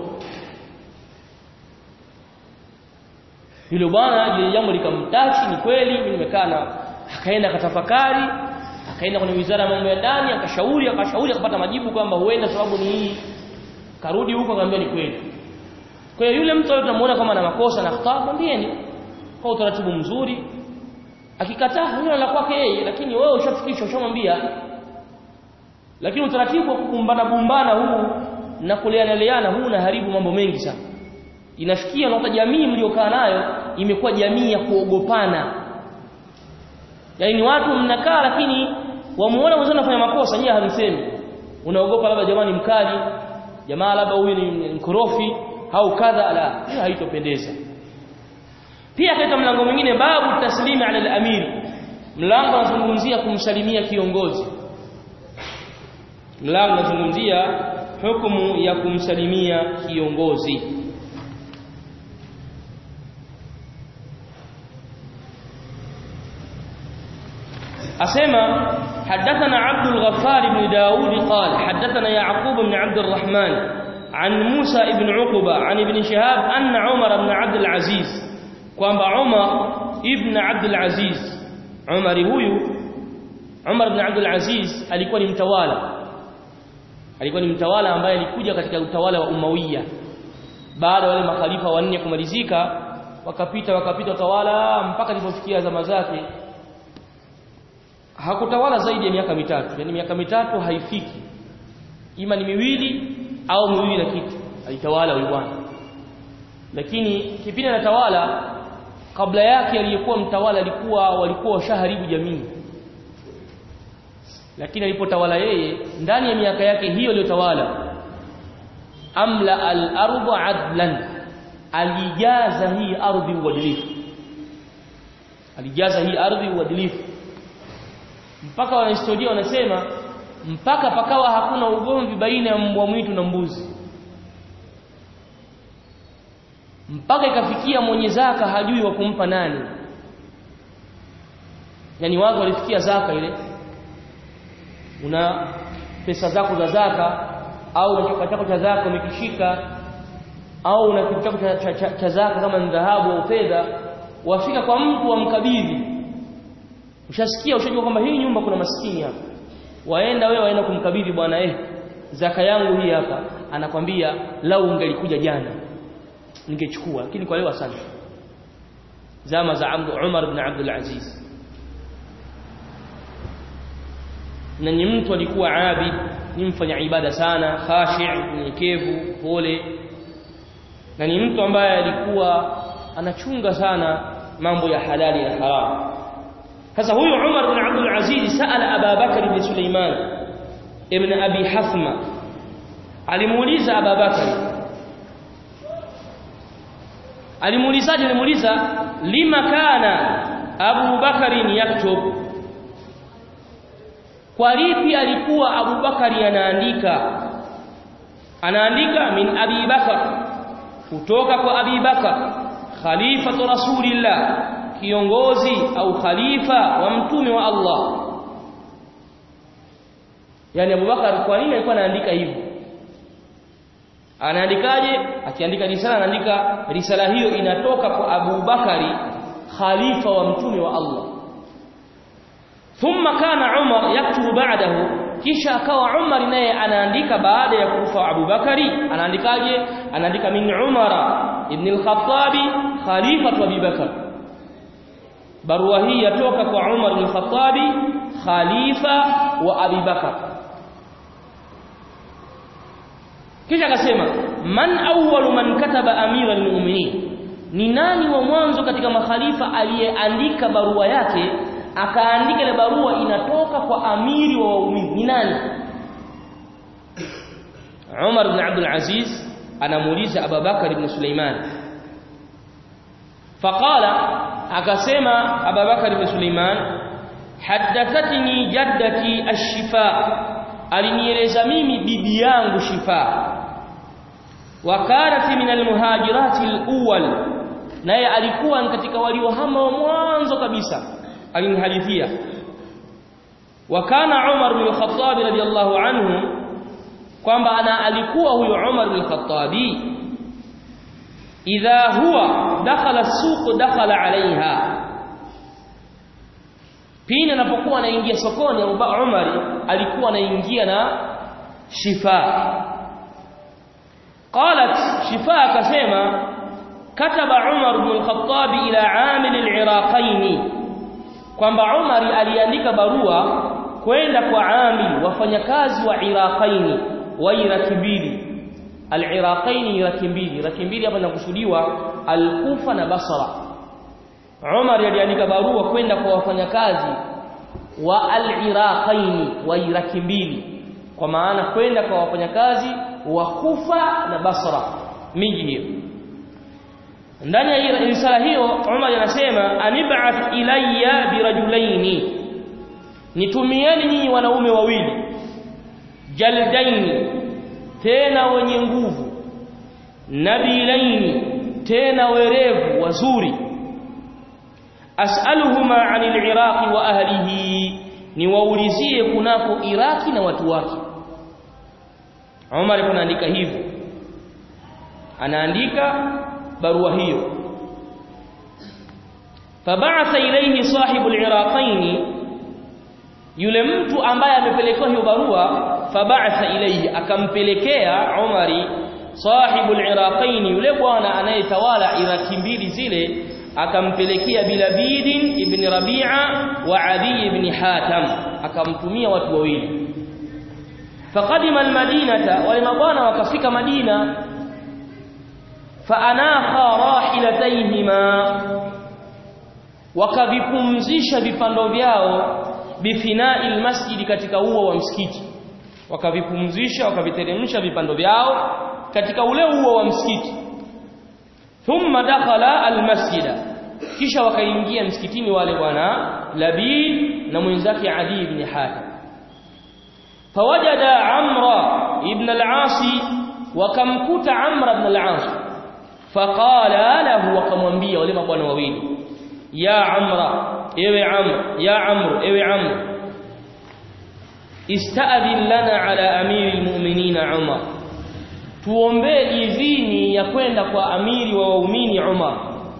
yule bwana ile jambo likamtachi ni kweli mimi nimekaa na akaenda akatafakari akaenda kwenye wizara ya mambo ya ndani akashauri akashauri akapata majibu kwamba huenda sababu ni hii karudi huko akamwambia ni kweli kwa hiyo yule mtu tunamuona kama ana makosa na khata mwambieni kwa utaratibu mzuri akikataa hilo la kwake yeye lakini wewe ushafikisha ushamwambia lakini utaratibu wa kukumbana bumbana huu na kuleana huu unaharibu mambo mengi sana inafikia unakuta jamii mliokaa nayo imekuwa jamii ya kuogopana yaani ni watu mnakaa lakini wamuona mwenzao anafanya makosa nyie hamsemi unaogopa labda jamani mkali jamaa labda huyu ni mkorofi au kadha la hiyo haitopendeza pia katika mlango mwingine babu taslimi ala al-amiri mlango unazungumzia kumsalimia kiongozi mlango unazungumzia hukumu ya kumsalimia kiongozi أسمى حدثنا عبد الغفار بن داود قال حدثنا يعقوب بن عبد الرحمن عن موسى بن عقبة عن ابن شهاب أن عمر بن عبد العزيز قام عمر ابن عبد العزيز عمر huyu Umar ibn Abdul Aziz alikuwa ni mtawala alikuwa ni mtawala ambaye alikuja katika utawala wa Umawiya baada wale makhalifa wanne kumalizika wakapita wakapita utawala mpaka ilipofikia zama zake hakutawala zaidi ya miaka mitatu yani miaka mitatu haifiki ima ni miwili au miwili na kitu alitawala huyu bwana lakini kipindi anatawala kabla yake aliyekuwa mtawala alikuwa walikuwa washaharibu jamii lakini alipotawala yeye ndani ya miaka yake hiyo aliyotawala amla al-ardh adlan alijaza hii ardhi uadilifu alijaza hii ardhi uadilifu mpaka wanahistoria wanasema mpaka pakawa hakuna ugomvi baina ya mbwa mwitu na mbuzi mpaka ikafikia mwenye zaka hajui wa kumpa nani yani watu walifikia zaka ile una pesa zako za zaka au una chakula chako cha zaka umekishika au una kitu chako cha, cha, cha, cha zaka kama ni dhahabu au fedha wafika kwa mtu wamkabidhi ushasikia ushajua kwamba hii nyumba kuna maskini hapa waenda wewe waenda kumkabidhi bwana eh zaka yangu hii hapa anakwambia lau ungelikuja jana ningechukua lakini kwa leo asante zama za Umar ibn Abdul Aziz na ni mtu alikuwa abid ni mfanya ibada sana khashi' mnyenyekevu pole na ni mtu ambaye alikuwa anachunga sana mambo ya halali na haramu sasa huyu Umar ibn Abdul Aziz saala Abu Bakar ibn Sulaiman ibn Abi Hafma alimuuliza Abu Bakar alimuulizaje alimuuliza lima kana Abu Bakari yaktub kwa lipi alikuwa Abu Bakari anaandika anaandika min Abi Bakar kutoka kwa Abi Bakar khalifatu rasulillah kiongozi au khalifa wa mtume wa Allah yani Abubakar kwa nini alikuwa anaandika hivyo anaandikaje akiandika risala anaandika risala hiyo inatoka kwa Abu Bakari khalifa wa mtume wa Allah thumma kana Umar yaktubu ba'dahu kisha akawa Umar naye anaandika baada ya kufa Abu Bakari anaandikaje anaandika min Umara ibn al-Khattabi khalifatu Abi Bakar barua hii yatoka kwa Umar ibn al-Khattabi khalifa wa Abi Bakar kisha akasema man awwalu man kataba amira almu'minin ni nani wa mwanzo katika makhalifa aliyeandika barua yake akaandika ile barua inatoka kwa amiri wa waumini ni nani Umar ibn Abdul Aziz anamuuliza Abu Bakar ibn Sulaiman faqala akasema Abu Bakar ibn Sulaiman haddathatni jaddati ash-shifa alinieleza mimi bibi yangu shifa wakanat min almuhajirati alawwal naye alikuwa katika waliohama wa mwanzo kabisa alinihadithia wakana Umar bin Khattab radiyallahu anhu kwamba ana alikuwa huyo Umar bin Khattab idha huwa dakhala as-suq dakhala alaiha pindi anapokuwa anaingia sokoni Abu Umar alikuwa anaingia na shifa qalat shifa akasema kataba Umar ibn al-Khattab ila amil al-Iraqain kwamba Umar aliandika barua kwenda kwa amil wafanyakazi wa Iraqain wa Iraki mbili al-Iraqain Iraki mbili Iraki mbili hapa inakusudiwa al-Kufa na Basra Umar aliandika barua kwenda kwa wafanyakazi wa al-Iraqain wa Iraki mbili kwa maana kwenda kwa wafanyakazi wa Kufa na Basra miji hiyo ndani ya risala hiyo Umar anasema anib'ath ilayya birajulaini nitumieni nyinyi wanaume wawili jaldaini tena wenye nguvu nabilaini tena werevu wazuri as'aluhuma 'anil iraqi wa ahlihi niwaulizie kunako iraki na watu wake Umar anaandika hivyo anaandika barua hiyo fab'atha ilayhi sahibu al-iraqain yule mtu ambaye amepelekewa hiyo barua fab'atha ilayhi akampelekea Umari sahibu al-iraqain yule bwana anayetawala iraki mbili zile akampelekea bilabidin ibn rabi'a wa adi ibn hatam akamtumia watu wawili faqadima almadinata wale mabwana wakafika madina faanakha rahilatayhima wakavipumzisha vipando vyao bifinai almasjid katika uo wa msikiti wakavipumzisha wakaviteremsha vipando vyao katika ule uo wa msikiti thumma dakhala almasjida kisha wakaingia msikitini wale bwana Labid na mwenzake Adi ibn Hatim fawajada Amra ibn al-As wakamkuta Amra ibn al-As faqala lahu wakamwambia wale mabwana wawili ya Amra ewe Amr ya Amr ewe Amr ista'dhin lana ala amiri al-mu'minin Umar tuombee idhini ya kwenda kwa amiri wa waumini Umar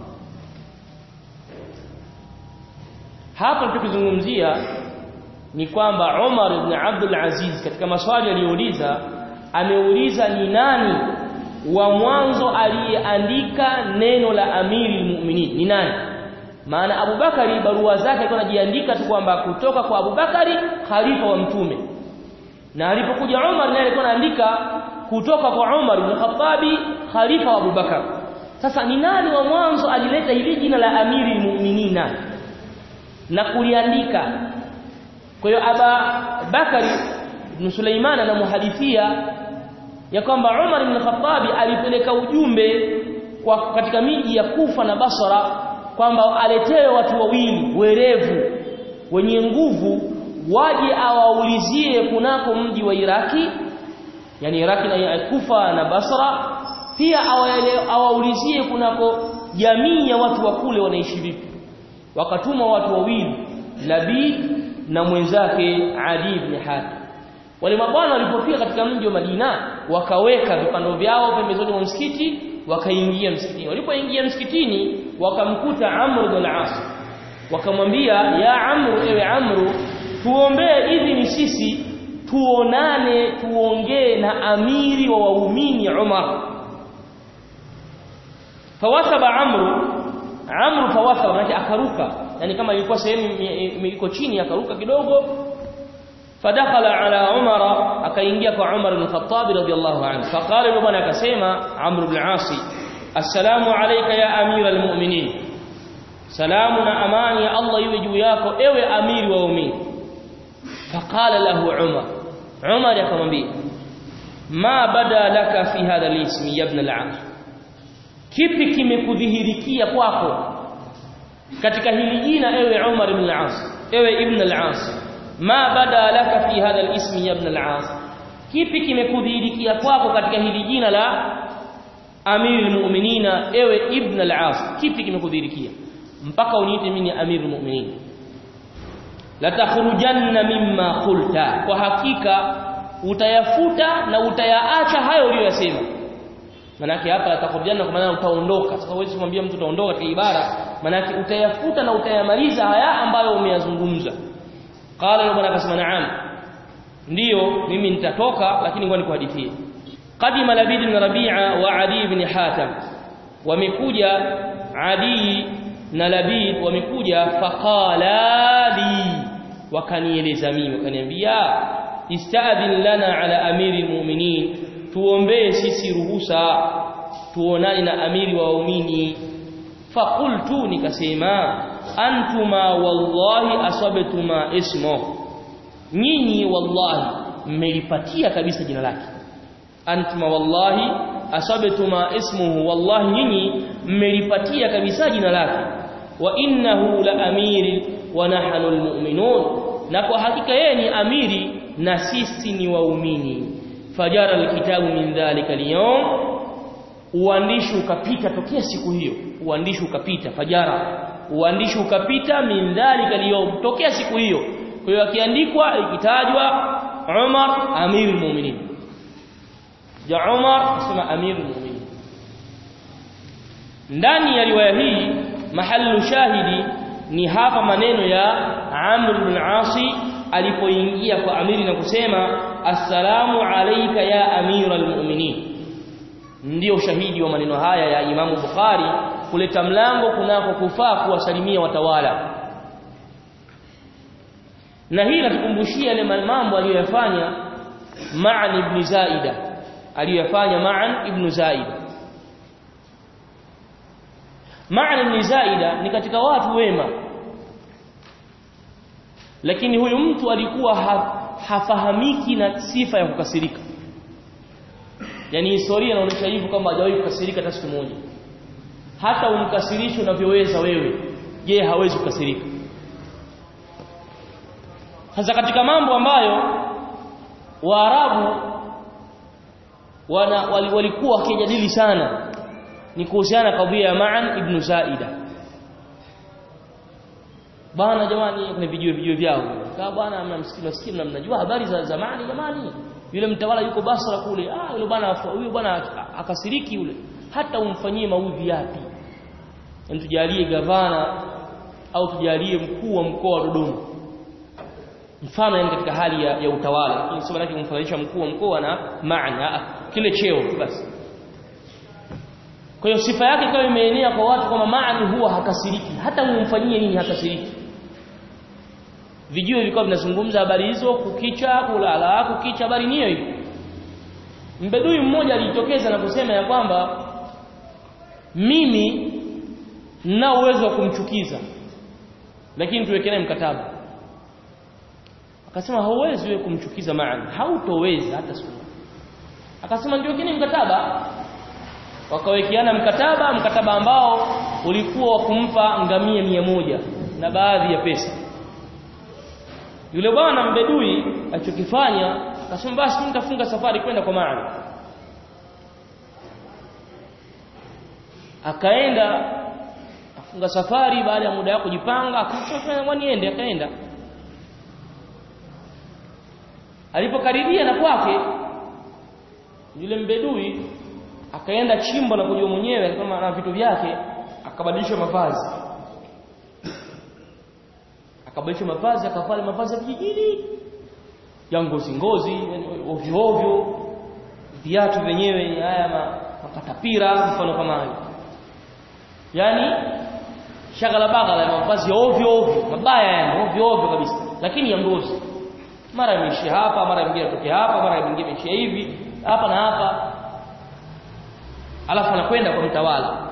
hapa tunachozungumzia ni kwamba Umar ibn Abdul Aziz katika maswali aliyouliza ameuliza ni nani wa mwanzo aliyeandika neno la amiri mu'minin ni nani maana Abubakari barua zake alikuwa anajiandika tu kwamba kutoka kwa Abubakari khalifa wa mtume na alipokuja Umar naye alikuwa anaandika kutoka kwa Umar ibn Khattabi khalifa wa Abubakar sasa ni nani wa mwanzo alileta hili jina la amiri mu'minina na kuliandika kwa hiyo Aba Bakari ibn Sulaiman anamuhadithia ya kwamba Umar ibn Khattabi alipeleka ujumbe kwa katika miji ya Kufa na Basra kwamba aletewe watu wawili werevu wenye nguvu waje awaulizie kunako mji wa Iraki yani Iraki na Kufa na Basra pia awaulizie kunako jamii ya watu wa kule wanaishi vipi wakatuma watu wawili Labid na mwenzake Ali ibn Hatim wale mabwana walipofika katika mji wa Madina wakaweka vipando vyao pembezoni mwa msikiti wakaingia msikitini walipoingia msikitini wakamkuta Amr ibn al-As wakamwambia ya Amr ewe Amr tuombee idhini sisi tuonane tuongee na amiri wa waumini Umar fawathaba Amr Amr fawathaba maana akaruka yani kama ilikuwa sehemu iko chini akaruka kidogo fadakhala ala Umar akaingia kwa Umar ibn Khattab radiyallahu anhu faqala yule bwana akasema Amr ibn Asi assalamu alayka ya amira almu'minin salamu na amani ya Allah iwe juu yako ewe amiri wa waumini faqala lahu Umar Umar akamwambia ma bada laka fi hadha al-ismi ya ibn al-As kipi kimekudhihirikia kwako katika hili jina ewe Umar ibn al-As ewe ibn al-As ma bada laka fi hadha al-ismi ya ibn al-As kipi kimekudhihirikia kwako katika hili jina la Amirul Mu'minina ewe ibn al-As kipi kimekudhihirikia mpaka uniite mimi Amirul Mu'minin la takhrujanna mimma qulta kwa hakika utayafuta na utayaacha hayo uliyosema manake hapa atakurudiana kwa maana utaondoka sasa huwezi kumwambia mtu utaondoka katika ibara manake utayafuta na utayamaliza haya ambayo umeyazungumza qala yule bwana akasema naam ndiyo mimi nitatoka lakini ngoja nikuhadithie qadima labid ibn rabi'a wa adi ibn hatim wamekuja adi na labid wamekuja faqala li wakanieleza mimi wakaniambia istadhin lana ala amiri mu'minin tuombee sisi ruhusa tuonane na amiri wa waumini faqultu nikasema antuma wallahi asabtuma ismo nyinyi wallahi mmelipatia kabisa jina lake antuma wallahi asabtuma ismuhu wallahi nyinyi mmelipatia kabisa jina lake wa innahu la amiri wa nahnu almu'minun na kwa hakika yeye ni amiri na sisi ni waumini fajara alkitabu min dhalika al uandishi ukapita tokea siku hiyo uandishi ukapita fajara uandishi ukapita min dhalika al tokea siku hiyo kwa hiyo akiandikwa ikitajwa Umar amirul mu'minin ja Umar sema amirul mu'minin ndani ya riwaya hii mahallu shahidi ni hapa maneno ya Amr bin Asi alipoingia kwa amiri na kusema assalamu alayka ya amiral mu'minin ndio shahidi wa maneno haya ya Imamu Bukhari kuleta mlango kunako kufaa kuwasalimia watawala na hii natukumbushia yale mambo aliyoyafanya Ma'an ibn Zaida aliyoyafanya Ma'an ibn Zaida Ma'an ibn Zaida ni katika watu wema lakini huyu mtu alikuwa ha, hafahamiki na sifa ya kukasirika yani historia inaonyesha hivyo kwamba hajawahi kukasirika hata siku moja hata umkasirishe unavyoweza wewe je hawezi kukasirika hasa katika mambo ambayo waarabu wana walikuwa wakijadili sana ni kuhusiana na kadhia ya Ma'an ibn Zaida bana jamani kuna vijue vijue vyao kama bwana mnamsikia mnasikia mnajua habari za zamani jamani yule mtawala yuko Basra kule ah yule bwana huyu bwana akasiriki yule hata umfanyie maudhi yapi tujalie gavana au tujalie mkuu wa mkoa wa Dodoma mfano yani katika hali ya, ya utawala lakini sio maana kumfananisha mkuu wa mkoa na maana kile cheo basi kwa hiyo sifa yake ikawa imeenea kwa watu kwamba maani huwa hakasiriki hata umfanyie nini hakasiriki vijue vilikuwa vinazungumza habari hizo kukicha kulala kukicha habari niyo hiyo mbedui mmoja alijitokeza na kusema ya kwamba mimi nina uwezo wa kumchukiza lakini tuwekelee mkataba akasema hauwezi wewe kumchukiza maana hautoweza hata siku akasema ndio kini mkataba wakawekeana mkataba mkataba ambao ulikuwa wa kumpa ngamia mia moja na baadhi ya pesa yule bwana mbedui alichokifanya akasema basi mimi nitafunga safari kwenda kwa maana akaenda funga safari baada ya muda wako kujipanga akasema niende akaenda alipokaribia na kwake yule mbedui akaenda chimbo na kujua mwenyewe kama na vitu vyake akabadilisha mavazi akabadilisha mavazi akavaa mavazi ya vijijini ya ngozi ngozi ovyo ovyo viatu vyenyewe haya makatapira mfano kama hayo yani shagala bagala mavazi ya ovyo ovyo mabaya yani ovyo ovyo kabisa lakini ya ngozi mara imeishia hapa mara nyingine atoke hapa mara nyingine imeishia hivi hapa na hapa alafu anakwenda kwa mtawala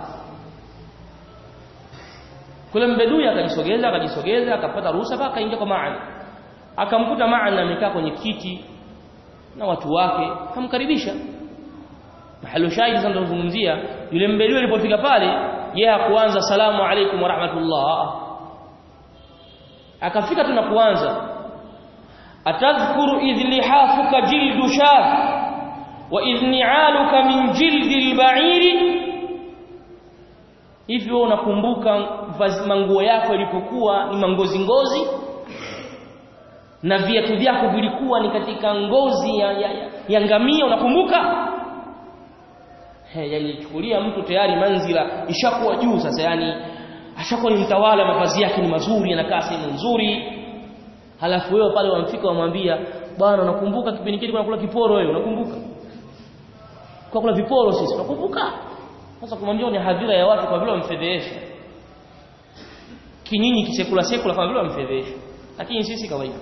kule mbedui akajisogeza akajisogeza akapata ruhusa mpaka akaingia kwa maana akamkuta maana amekaa kwenye kiti na watu wake akamkaribisha mahali shahidi sasa tunazungumzia yule mbedui alipofika pale yeye hakuanza salamu alaykum wa rahmatullah akafika tuna kuanza atadhkuru idh lihafuka jildu shah wa idh ni'aluka min jildi al-ba'iri hivyo unakumbuka manguo yako yalipokuwa ni mangozi ngozi na viatu vyako vilikuwa ni katika ngozi ya, ya, ya, ya ngamia unakumbuka yalichukulia mtu tayari manzila ishakuwa juu sasa yani ashakuwa ni mtawala mavazi yake ni mazuri anakaa sehemu nzuri halafu wewe pale wamfika wamwambia bwana unakumbuka kipindi kile kuna kula kiporo wewe unakumbuka kwa kula viporo sisi unakumbuka sasa kumwambia ni hadhira ya watu kwa vile wamfedhesha kinyinyi kisekula sekula kama vile wamfedhesha lakini sisi kawaida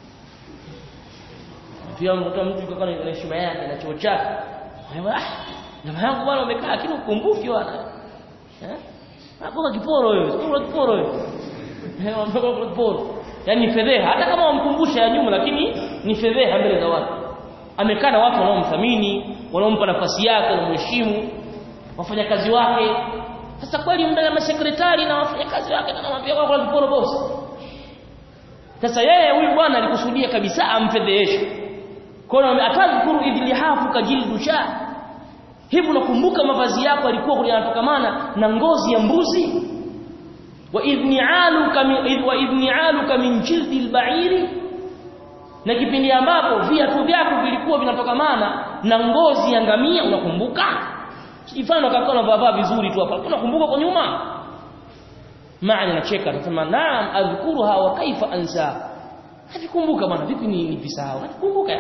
pia mtoto mtu yuko na heshima yake na choo chake ah jamaa yangu bwana umekaa lakini ukumbuki bwana eh hapo kiporo wewe kula kiporo wewe eh unataka kiporo yani ni fedheha hata kama wamkumbusha ya nyuma lakini ni fedheha mbele za watu amekaa na watu wanaomthamini wanaompa nafasi yake wanamheshimu wafanyakazi wake sasa kweli mbele ya masekretari na wafanyakazi wake anamwambia kwa kula kiporo boss sasa yeye huyu bwana alikusudia kabisa amfedheheshe kwa hiyo atadhkuru idlihafu kajildu sha hivi unakumbuka mavazi yako yalikuwa yanatokamana na ngozi ya mbuzi wa idni'aluka min wa idni'aluka min jildi al-ba'iri na kipindi ambapo viatu vyako vilikuwa vinatokamana na ngozi ya ngamia unakumbuka kifano kaka unavaa vizuri tu hapa unakumbuka kwa nyuma maana anacheka anasema naam adhkuruha wa kaifa ansa navikumbuka bwana vipi ni nivisahau navikumbuka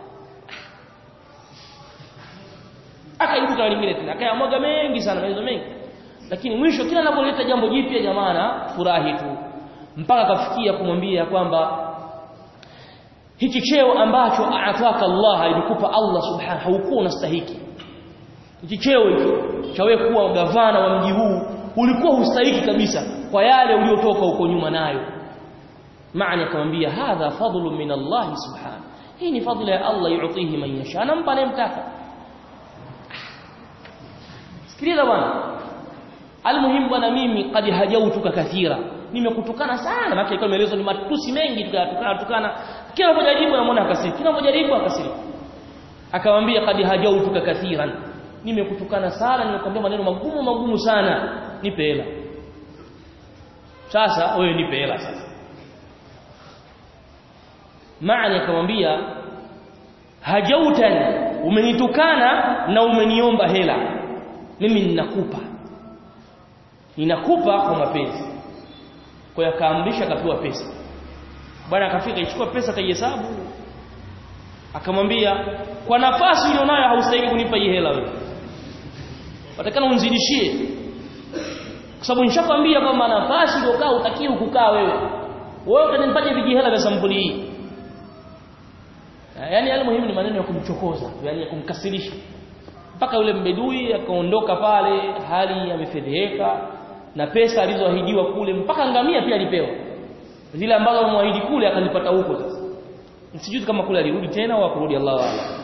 akaibuka lingine tena akayamwaga mengi sana maelezo mengi lakini mwisho kila anapoleta jambo jipya jamaa furahi tu mpaka akafikia kumwambia kwamba hiki cheo ambacho aataka Allah alikupa Allah subhanahu haukuwa unastahiki hiki cheo hicho cha wewe kuwa gavana wa mji huu ulikuwa hustahiki kabisa kwa yale uliotoka huko nyuma nayo maana akamwambia hadha fadlu min Allah subhanahu hii ni fadla ya Allah yuutihi man yasha anampa anayemtaka sikiliza bwana almuhimu bwana mimi qad hajautuka kathira nimekutukana sana maana ilikuwa maelezo ni matusi mengi tukatukana tukana kila unapojaribu namuona akasiri kila unapojaribu akasiri akamwambia qad hajautuka kathiran nimekutukana sana nimekwambia maneno magumu magumu sana nipe hela sasa wewe nipe hela sasa maana akamwambia hajautan umenitukana na umeniomba hela mimi ninakupa ninakupa kwa mapenzi kwa hiyo akaamrisha akapewa pesa bwana akafika ichukua pesa kaihesabu akamwambia kwa nafasi ulionayo haustahili kunipa hii hela wewe watakana unzidishie kwa sababu nishakwambia kwamba nafasi uliokaa utakiwa kukaa wewe wewe utanipaje vijihela vya sampuli hii yaani yale muhimu ni maneno ya kumchokoza yaani ya kumkasirisha mpaka yule mbedui akaondoka pale hali amefedheheka na pesa alizoahidiwa kule mpaka ngamia pia alipewa zile ambazo amemwahidi kule akazipata huko sasa sijui kama kule alirudi tena au akurudi Allahu a'lam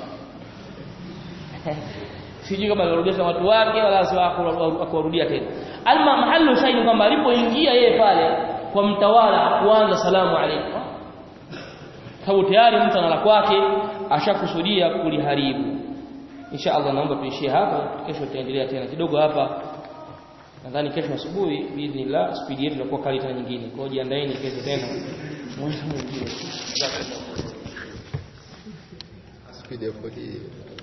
sijui kama alirudisha watu wake wala akawarudia tena alma mahallu shahidi kwamba alipoingia yeye pale kwa mtawala kuanza salamu alaykum sababu tayari mtu anala kwake ashakusudia kuliharibu insha Allah naomba tuishie hapa kesho tutaendelea tena kidogo hapa nadhani kesho asubuhi biidhnillah spidi yetu itakuwa kali tena nyingine kwa hiyo jiandaeni kesho tena mwezi mwingine Speed ya 40